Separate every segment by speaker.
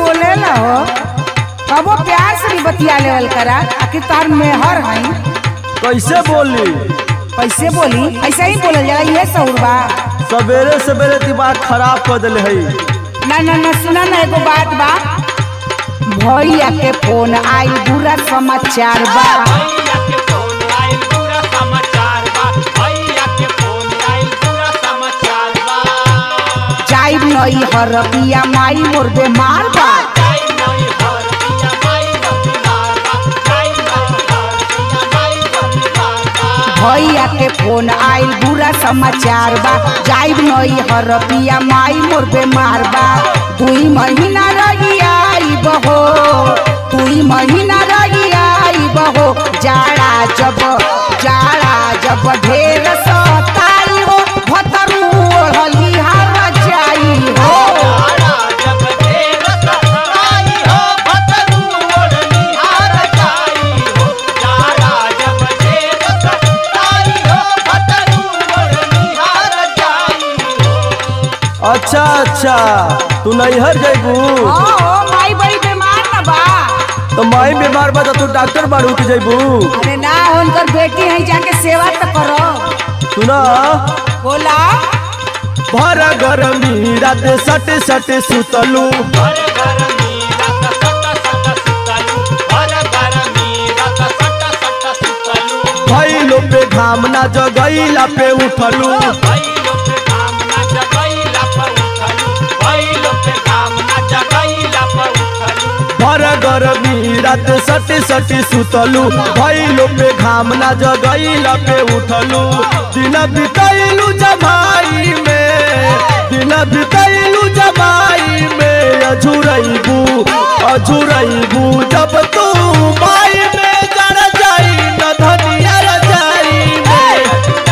Speaker 1: बोले ला हो कबो प्यार से भी बतिया लेवल करा आखिर तार मेहर हई
Speaker 2: कैसे बोली
Speaker 1: कैसे बोली ऐसे ही बोलल जाला ये सहुर बा
Speaker 2: सवेरे सवेरे दिमाग खराब कर दिले है
Speaker 1: ना ना ना सुना ना एगो बात बा भैया के फोन आई बुरा समाचार बा
Speaker 3: भैया के फोन आइल पूरा समाचार बा भैया के फोन आइल पूरा समाचार बा
Speaker 1: जाई नई हर पिया माई मोर बेमार बा
Speaker 3: जाई नई हर पिया माई बतिहार बा जाई नई हर पिया माई बतिहार बा
Speaker 1: भैया के फोन आइल बुरा समाचार बा जाई नई हर पिया माई मोर बेमार बा दुई महीना रही आई बहो दुई महीना रही आई बहो जाड़ा जब जाड़ा जब ढेर सताई हो भतरू ओढ़ली हर जाई हो
Speaker 3: जाड़ा जब ढेर सताई हो भतरू ओढ़नी हार जाई हो जाड़ा जब ढेर सताई हो भतरू ओढ़नी हार जाई हो
Speaker 2: अच्छा अच्छा तू नैहर जैबू
Speaker 1: ओ माई बड़ी बीमार न बा
Speaker 2: तो माई बीमार बा तो तू डॉक्टर बाड़ू के जैबू
Speaker 1: अरे ना उनकर बेटी है जाके सेवा तो करो
Speaker 2: सुना
Speaker 1: बोला
Speaker 2: भर गरमी रात सट सट सुतलू
Speaker 3: हर घर मीरा सट सट सुतलू हर घर मीरा सट सट सुतलू
Speaker 2: भैलो पे घाम ना जगैला पे उठलू
Speaker 3: भैलो पे घाम ना जगैला पर उठलू भैलो पे घाम ना जगैला पर उठलू
Speaker 2: भर गरमी रात सट सट सुतलू भैलो पे घाम ना जगैला पे उठलू दिन बितैलू जमाई में दिन बितैलू जमाई में अझुरैबू अझुरैबू जब तू माई में जड़ जाई न धनिया रजाई में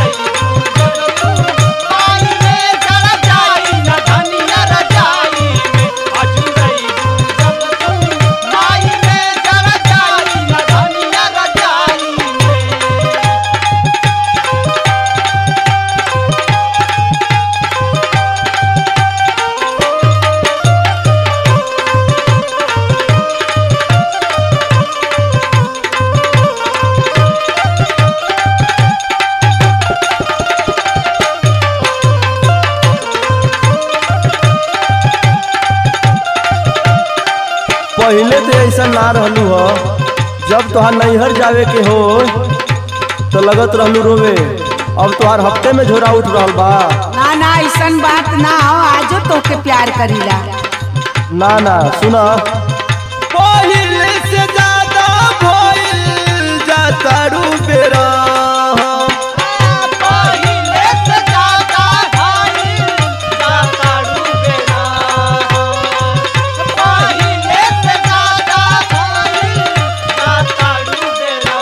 Speaker 3: आई में जरा जाई न धनिया रजाई में अजुरई जब तू माई में जरा जाई न धनिया रजाई में
Speaker 2: पहले तो ऐसा ना रहलू हो जब तोहार नैहर जावे के हो तो लगत रहलू रोवे अब तोहार हफ्ते में झोरा उठ रहल बा
Speaker 1: ना ना ऐसन बात ना हो आजो तोके प्यार करीला
Speaker 2: ना ना सुना पहले से ज्यादा भइल जाता रू बेरा
Speaker 3: पहिले से ज्यादा भाई जाता डूबेरा पहिले से ज्यादा भाई जाता डूबेरा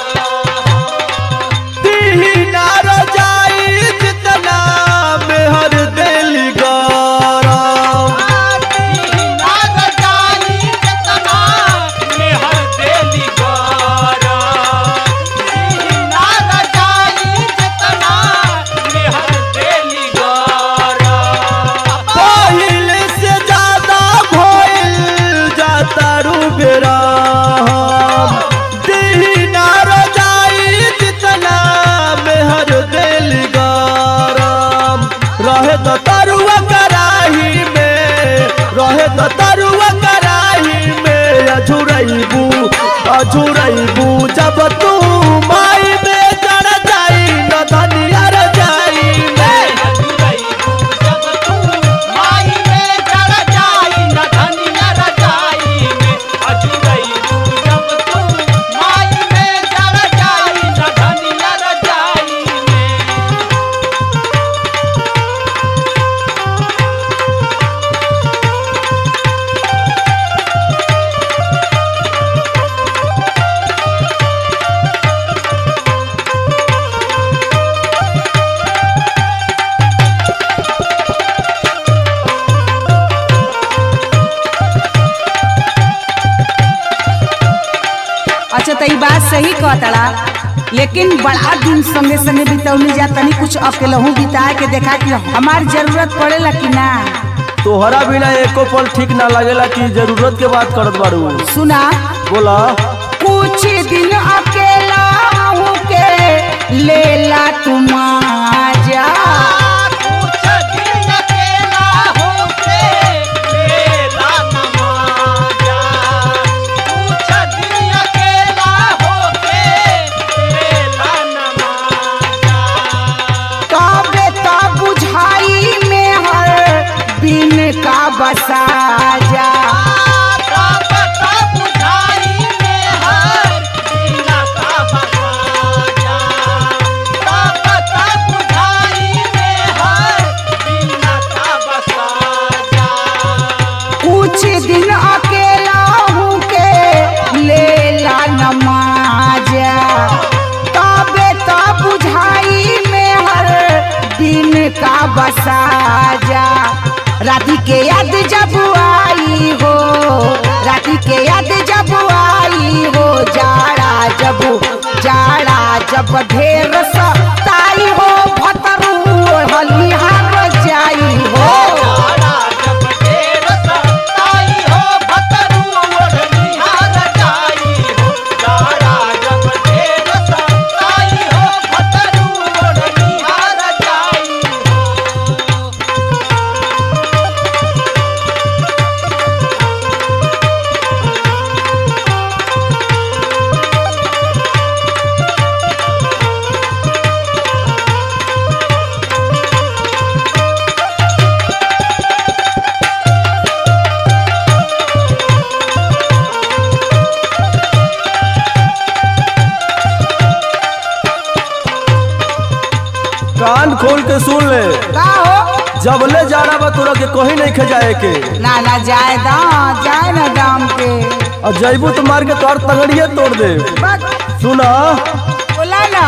Speaker 2: दीना रजाई जितना मेहर दिल गरम पहले से ज्यादा भइल जाता रू बेरा दीना रजाई जितना मेहर दिल गरम रहे तो तरुआ कराही में रहे तो तरुआ कराही में अझुरैबू अझुरैबू जब तू माई में जड़ जाई न धनिया रजाई में
Speaker 1: अच्छा तो ई बात सही कहतड़ा लेकिन बड़ा दिन संगे संगे बितौली जा तनी कुछ अकेलहू बिता के देखा कि हमार जरूरत पड़ेला कि ना
Speaker 2: तोहरा बिना एको पल ठीक ना लगेला कि जरूरत के बात करत बारू
Speaker 1: सुना
Speaker 2: बोला
Speaker 1: कुछ दिन अकेला हूँ के लेला तुम जा
Speaker 3: कुछ दिन अकेला होके लेला नमाजा कुछ दिन अकेला होके लेला नमाजा
Speaker 1: काबे ता बुझाई में हर बिन का बसा जा
Speaker 3: तापता बुझाई में हर बिना का बसाजा तापता बुझाई में हर बिना का बसाजा
Speaker 1: कुछ दिन अकेला हूँ के लेला नमाजा काबे ता बुझाई में हर बिन का बसा जा राती के याद जब आई हो राती के याद जब आई हो जाड़ा जब जाड़ा जब ढेर सताई हो भतरू हलिहार जाई हो
Speaker 3: जाड़ा जब ढेर सताई हो भतरू ओढ़निहार जाई हो जाड़ा जब ढेर सताई हो भतरू ओढ़निहार जाई हो
Speaker 2: कान खोल के सुन ले
Speaker 1: का हो
Speaker 2: जबले जाड़ा बा तोरा के कहीं नहीं खजाए के
Speaker 1: ना ना जाए दा जाए ना दाम के
Speaker 2: और जैबू तो मार के तोर तगड़िए तोड़ दे
Speaker 1: बस
Speaker 2: सुना
Speaker 1: बोला ना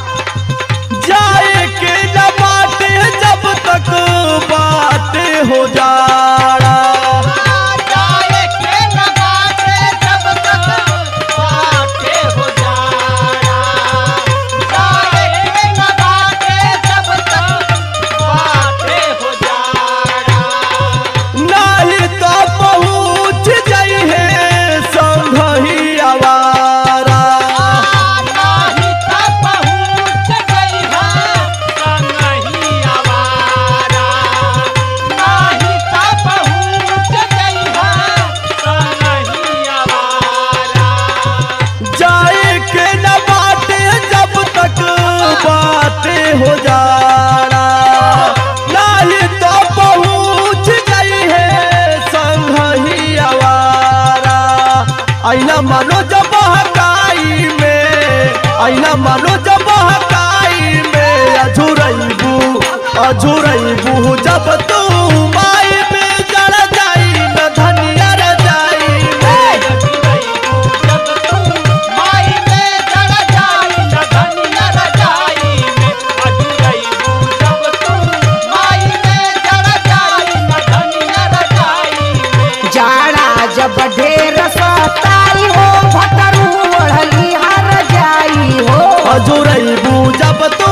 Speaker 2: जाए के न बाटे जब तक बाटे हो जाड़ा
Speaker 3: जाए के न बाटे जब तक बाटे हो जाड़ा जाए के न बाटे जब तक बाटे हो जाड़ा
Speaker 2: नहीं तो पहुँच जाई है संघही आवारा
Speaker 3: नाही त पहुँच गई है संगही आवारा नाही त पहुँच गई है संगही आवारा
Speaker 2: जाए के न बाटे जब तक बाटे हो जाड़ा नहीं तो पहुँच गई है संघही आवारा आईना मानो जब हकाई में आईना मानो जब हकाई में अझुरैबू अझुरैबू जब तू माई में जड़ जाई न धनिया रजाई में
Speaker 3: जब तू माई में जड़ जाई न धनिया रजाई में अजुरैबू जब तू माई में जड़ जाई न धनिया रजाई में
Speaker 1: जाड़ा जब ढेर सताई हो भतरू ओढ़ली हर जाई हो
Speaker 2: अजुरैबू जब तू